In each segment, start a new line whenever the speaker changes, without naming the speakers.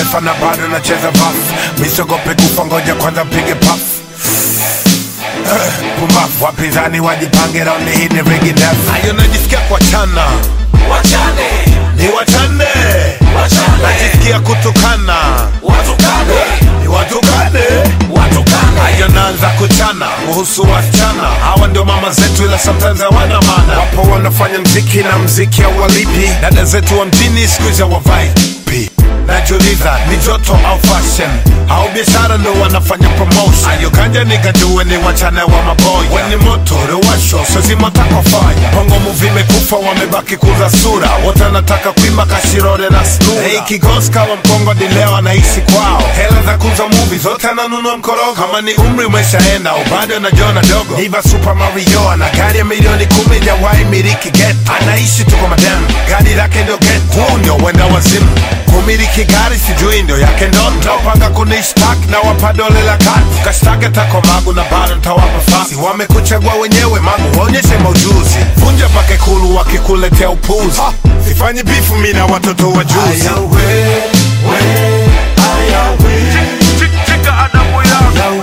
kimataifa na bado nacheza baf misogope kufa ngoja kwanza mpige paf pumbafu wapinzani wajipange raundi hii ni rigi ndefu ayo najisikia kuachana
wachane
ni wachane
wachane
najisikia kutukana
watukane
ni watukane
watukane
ayo naanza kuchana kuhusu wasichana hawa ndio mama zetu ila sometimes hawana maana wapo wanafanya mziki na mziki hauwalipi dada zetu wa mjini siku hizi hawavai pi najiuliza ni joto au fashion au biashara ndo wanafanya promotion ayo kanja nikajue ni wachana wa maboya weni moto rewasho sozimatakofanya bongo muvi imekufa wamebaki kuza sura wote wanataka kuimba kashirore na snura hey, kigosi kama mkongo dileo anaishi kwao hela za kuza muvi zote ananunua mkorogo kama ni umri umeshaenda au bado anajiona dogo iva super mario ana gari ya milioni kumi jawai miliki get anaishi tu kwa madam gari lake ndio get huu ndio wenda wazimu kumiliki gari sijui ndio yake ndoto panga kunishtaki na wapa dole la kati kashtake tako magu na bado ntawapa fasi wamekuchagua wenyewe magu waonyeshe maujuzi vunja pake kulu wakikuletea upuzi sifanyi bifu mi na watoto wa juzi
Chika adabu yako,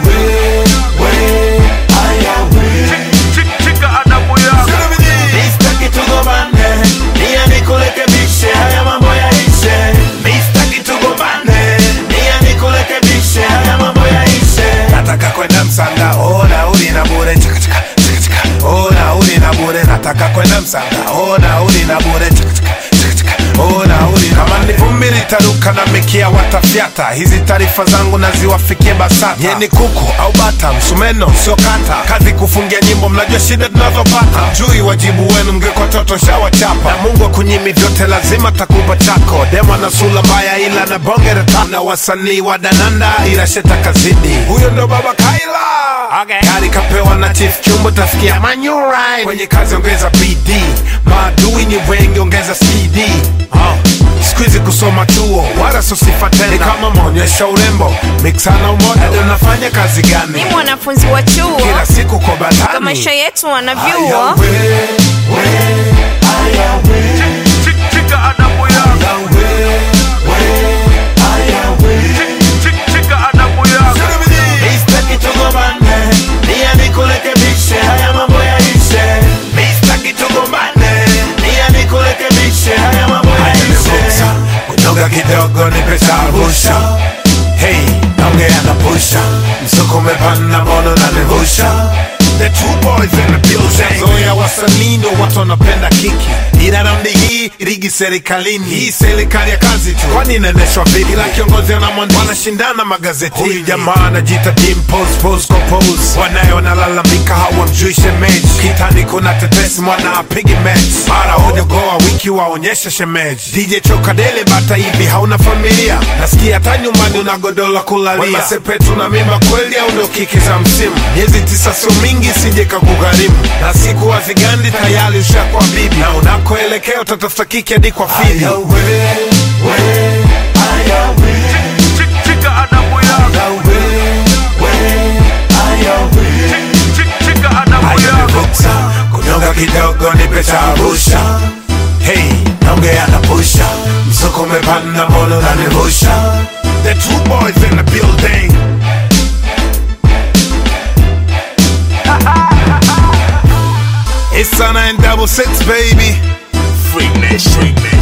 chika adabu yako.
Mistaki tugombane, nia nikurekebishe, haya mambo yaishe. Mistaki tugombane, nia nikurekebishe, haya mambo yaishe.
nataka kwenda msanga oh, nauli na bure chaka chaka chaka chaka oh, nauli na bure nataka kwenda msanga oh, nauli na bure chaka chaka chaka chaka oh, nauli kama ni vumbi litaruka na mikia watafyata hizi taarifa zangu naziwafikie basata yeni kuku au bata msumeno sio kata kazi kufungia nyimbo mnajua shida tunazopata jui wajibu wenu mngekwa toto shawachapa na mungu akunyimi vyote lazima takupa chako dema na sula mbaya ila na bonge reta na wasanii wa dananda ila sheta kazidi huyo ndo baba kaila okay. gari kapewa na chief chumbo tasikia manyurai kwenye kazi ongeza bd maadui ni wengi ongeza cd oh. siku hizi kusoma chuo wala sosifa tena ni kama maonyesha urembo miksana umoja ndio nafanya kazi
ni
gani
mwanafunzi wa chuo
kila siku kwa
kwa
batani
maisha yetu wana
Aya,
vyuo
we, we, aya, we,
Chik- Chika adabu yako,
aya, we, we, aya, we.
chik- chika adabu yako.
Mistaki tugombane, nia nikurekebishe, haya mambo yaishe. Mistaki tugombane, nia nikurekebishe, haya mambo
Nimevuksa,
yaishe.
kunoga kidogo ni pesa busha hey naongea na pusha msuko umepanda mono na nivusha The two boys in the building. Zoya wasanii ndo watu wanapenda kiki, ila raundi hii ligi serikalini. Hii serikali ya kazi tu, kwani inaendeshwa vipi? Ila kiongozi na mwandishi wanashindana magazeti. Huyu jamaa anajiita Dimples, pose kwa pose, wanaye wanalalamika hawamjui shemeji. Kitani kuna tetesi, mwana apigi mechi, mara hojogoa wiki waonyesha shemeji. DJ Chokadele bata hivi hauna familia, nasikia hata nyumbani una godoro la kulalia. Wema Sepetu na mimba kweli au ndo kiki za msimu? Miezi tisa sio mingi, sije kakugharimu, na siku hazigandi tayari ushakuwa bibi, na unakoelekea utatafuta kiki hadi kwa fibi.
Chik- Chika adabu yako, chik- chika adabu yako.
Nimevuksa, kunyonga kidogo ni pesa busha hey naongea na pusha msuko umepanda mono na nivusha the two boys in the building It's Sana and double six baby
Freak nation.